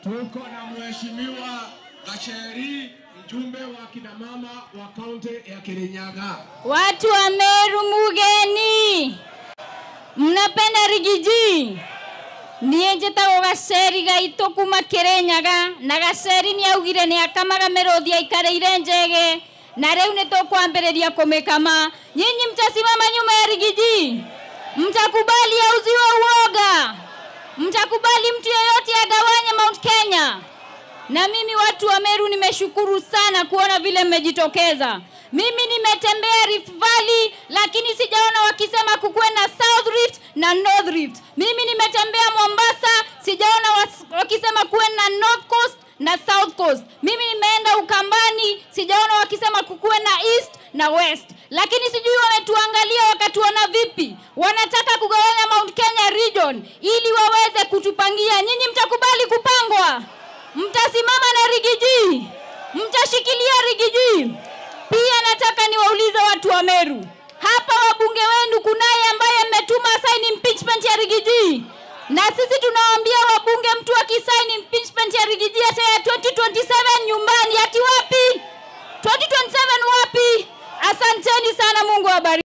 Tuko na mheshimiwa Gacheri, mjumbe wa kina mama wa kaunti ya Kirinyaga. Watu wa Meru mugeni, mnapenda rigiji niä njätagwo gaceri gaitå kuma kä rä nyaga na gaceri nä augire nä akamaga mä rå thi aikarä ire njege na rä u nä tå kwambä rä ria kå mä kama nyinyi mtasimama nyuma ya rigiji mtakubali auziwe uoga mtakubali mtu yeyote agawanye mount kenya na mimi watu wa Meru nimeshukuru sana kuona vile mmejitokeza. Mimi nimetembea Rift Valley, lakini sijaona wakisema kukuwe na South Rift na North Rift. Mimi nimetembea Mombasa, sijaona was- wakisema kuwe na North Coast na South Coast. Mimi nimeenda Ukambani, sijaona wakisema kukuwe na East na West. Lakini sijui wametuangalia wakatuona vipi, wanataka kugawanya Mount Kenya region ili waweze kutupangia. Nyinyi mtakubali kupangwa? Mtasimama na rigiji? Mtashikilia rigiji? Pia nataka niwaulize watu wa Meru, hapa wabunge wenu kunaye ambaye mmetuma sign impeachment ya rigiji, na sisi tunawaambia wabunge, mtu akisign impeachment ya rigiji hata ya 2027 nyumbani, ati wapi? 2027 wapi? Asanteni sana, Mungu awabariki.